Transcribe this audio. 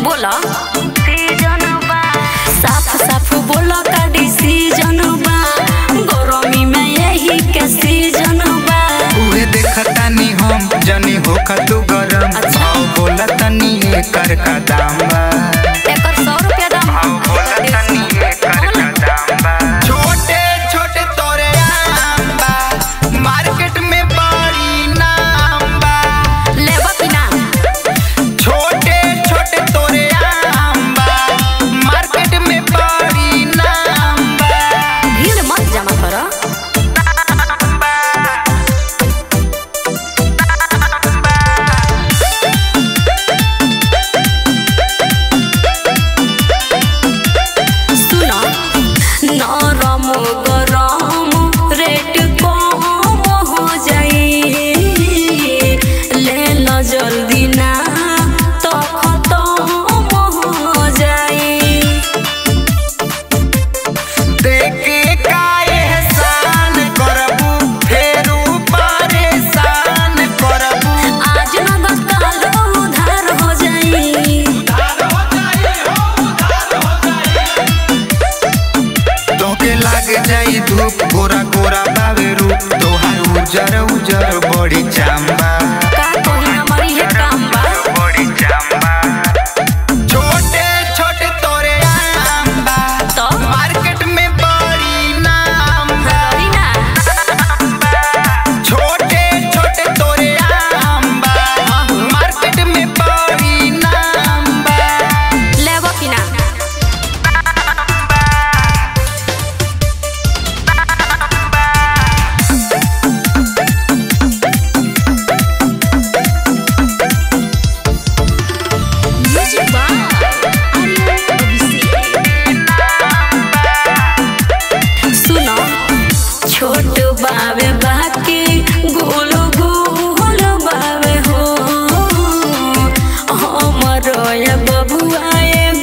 बोला साफ साफ बोला का डिसीजन बा गरमी में यही के सीजन बा उहे देखतानी हम जनी होखा तू गरम अच्छा। भाव बोला तनी एकर का दाम बा एकर सौ रुपया दाम भाव बोला तनी एकर का दाम बा छोटे छोटे तोरे आम बा मार्केट में बड़ी नाम बा लेबा कि ना छोटे छोटे तोरे आम बा मार्केट में बड़ी नाम बा भीड़ मत जमा कर सुना नरम गरम रेट कम हो जाई ले लो जल्दी ना तो खत्म हो जाई देखे का एहसान करबू फेरू परेशान करबू आज न बस कालो उधार हो जाई तोके लाग जाई धूप गोरा गोरा बावे रूप तोहार उजर उजर बड़ी चांबा का कोही हमारी है काम बा बड़ी चांबा छोटे छोटे तोरे आम बा तो मार्केट में बड़ी नाम बा रही ना छोटे छोटे तोरे आम बा मार्केट में बड़ी नाम बा लेबो कि ना म्यूजिक बा सुनो छोट बावे बाकी गोल गोल बावे हो हमर ये बबुआ